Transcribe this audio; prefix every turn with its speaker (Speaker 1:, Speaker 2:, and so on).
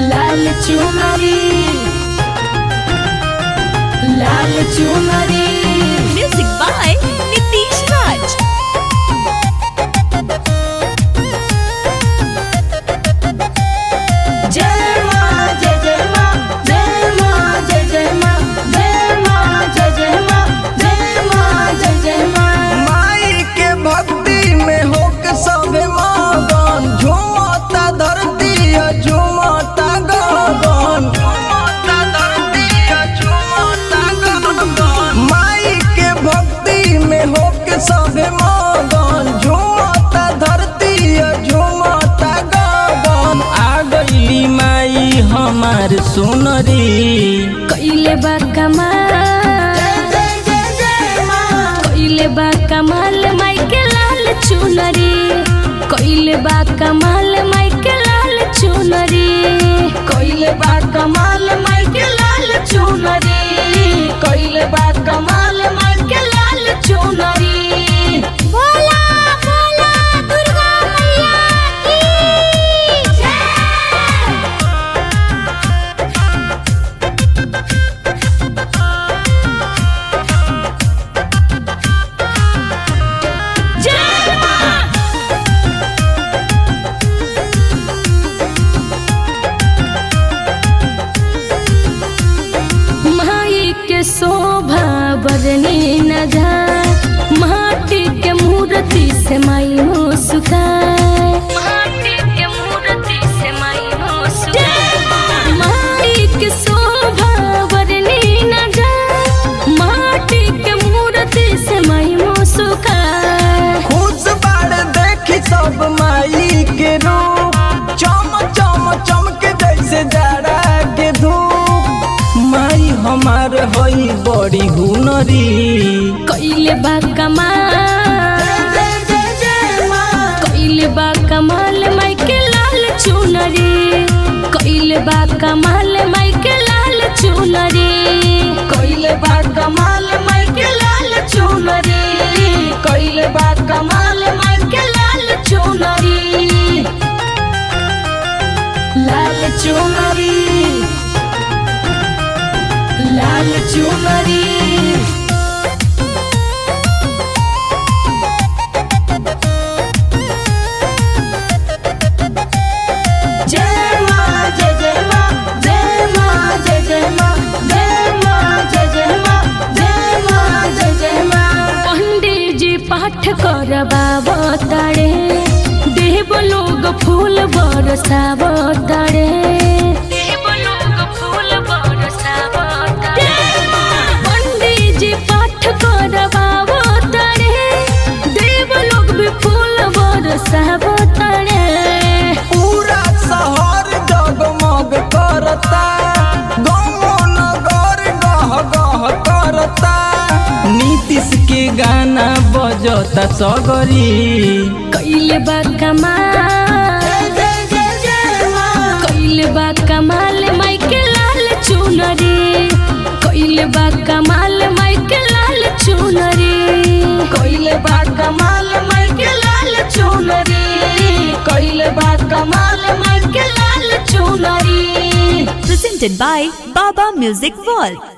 Speaker 1: लाल चुनरी लाल चुनरी
Speaker 2: Music by Nitish Raj.
Speaker 1: जय माँ जय जय माँ जय माँ जय जय माँ जय माँ जय जय माँ जय माँ जय जय माँ
Speaker 3: माई के भक्ति में होके सबे मगन झूमता धरती है, झूमता गगन झूमता धरती है, झूमता गगन माई के भक्ति में होके सबे मगन झूमता धरती है, झूमता गगन आ गईली माई हमार सुनरी
Speaker 1: कइले बा कमाल कइले बा कमाल माई के लाल चुनरी कइले बा कमाल माई के लाल चुनरी कइले बा कमाल माई के लाल चुनरी कइले बा कमाल माई के लाल चुनरी भोला भोला दुर्गा मैया की जय जय माँ माई के शोभा बरनी न जाए माटी के मूर्ति से माई हो सुखाए माटी के मूर्ति से माई हो सुखाए माई के शोभा बरनी न जाए माटी के मूर्ति से माई हो सुखाए
Speaker 3: खुश बाड़ देखी सब माई के रूप चम चम चमके जैसे जाड़ा के धूप माई हमार हई बड़ी हुनरी
Speaker 1: कइले बा कमाल कइले बा कमाल माई के लाल चुनरी कइले बा कमाल माई के लाल चुनरी कइले बा कमाल माई के लाल चुनरी कइले बा कमाल माई के लाल चुनरी लाल चुनरी लाल चुनरी जय माँ जय जय माँ जय माँ जय जय माँ जय माँ जय जय माँ जय माँ जय जय माँ पंडित जी पाठ करबाब तारे देव लोग फूल बरसाब तारे देव लोग फूल बरसाब पंडित जी पाठ करबाब तारे देव लोग भी फूल बरसाब तारे
Speaker 3: पूरा शहर जगमग करता गाँव नगर गह गह करता नीतीश के गाना बजता सगरी
Speaker 1: कइले बा कमाल कइले बा कमाल माई के लाल चुनरी कइले बा कमाल माई के लाल चुनरी कइले बा कमाल माई के लाल चुनरी कइले बा कमाल माई के लाल चुनरी
Speaker 2: Presented by Baba Music World.